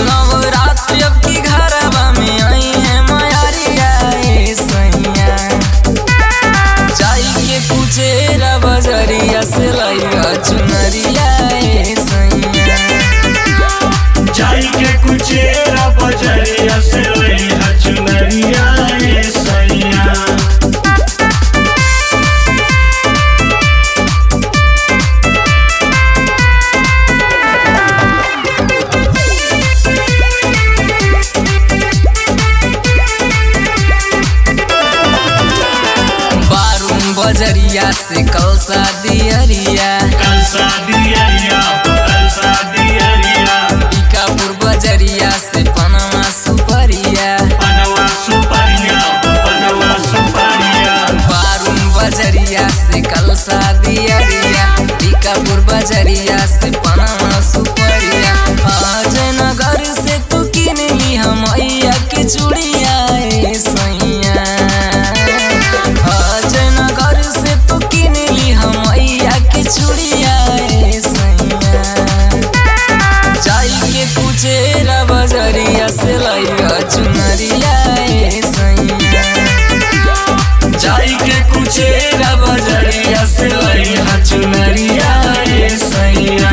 नवरात्रि अब की घरवा में आई है मयारिया ए सैया जाई के कुचेरा बजरिया से लइगा चुनरिया ए सैया जाई के कुचेरा बजरिया से लइहा चुनरिया ए सैया बारून बजरिया से कलसा दियरिया कल शादियरिया कल शादियरिया टीकापुर बजरिया से पनवा सुपरिया पनवा सुपरिया पनवा सुपरिया बारून बजरिया से कलसा दियरिया टीकापुर बजरिया से पनवा सुपरिया आज नगर से तू किन ली हम मैया के चूड़िया ए सैया आज नगर से तू किन ली हम मैया के चूड़िया ए सैया जाई के कुचेरा बजरिया से लइगा चुनरिया ए सैया जाई के कुचेरा बजरिया से लइहा चुनरिया ए सैया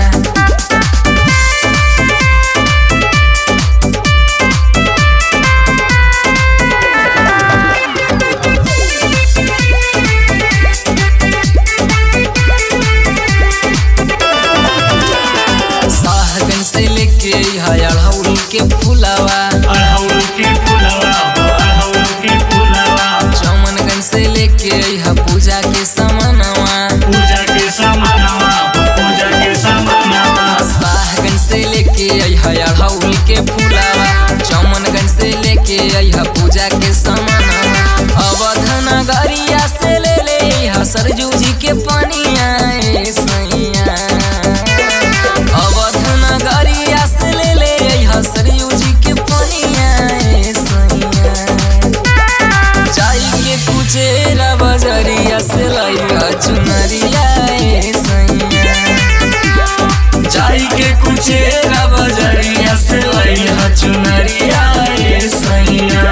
साहगन से लेके हयाड़ौल के फुलावा अड़हुल के फुलवा अड़हुल के फुलवा चमनगंज से लेके अइहा पूजा के समनवा पूजा के समानवा पूजा के समानवा साहगंज से लेके अइहा अड़ौल के फुलावा चमनगंज से लेके अइहा पूजा के समनवा अवध नगरिया से ले ले अइहा सरजू जी के पनिया ए सैया अवध नगरिया से ले ले अइहा सरयू जी के पनिया ए सैया जाई के कुचेरा बजरिया से लइगा चुनरिया ए सैया जाई के कुचेरा बजरिया से लइहा चुनरिया ए सैया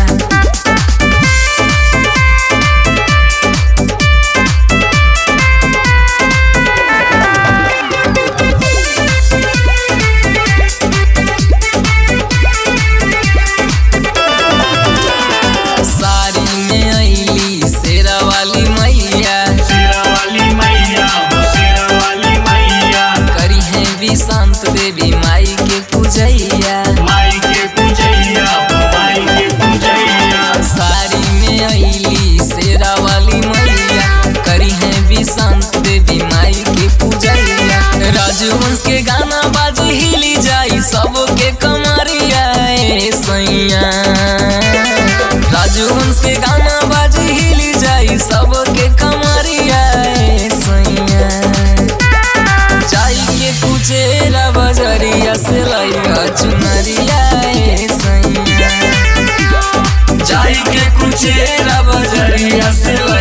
साड़ी में अइली शेरा वाली मैया शेरा वाली मैया हो शेरा वाली मैया करी है विशांत देवी माई के पूजैया माई के पूजैया हो माई के पूजैया साड़ी में अइली शेरा वाली मैया करी है विशांत देवी माई के पूजैया राजवंश के गाना बाजी हिली जाई सबके कमरिया ए सैया राजवंश के गाना बाजी हिली जाई सबके कमरिया ए सैया जाई के कुचेरा बजरिया से लइगा चुनरिया ए सैया जाई के कुचेरा बजरिया से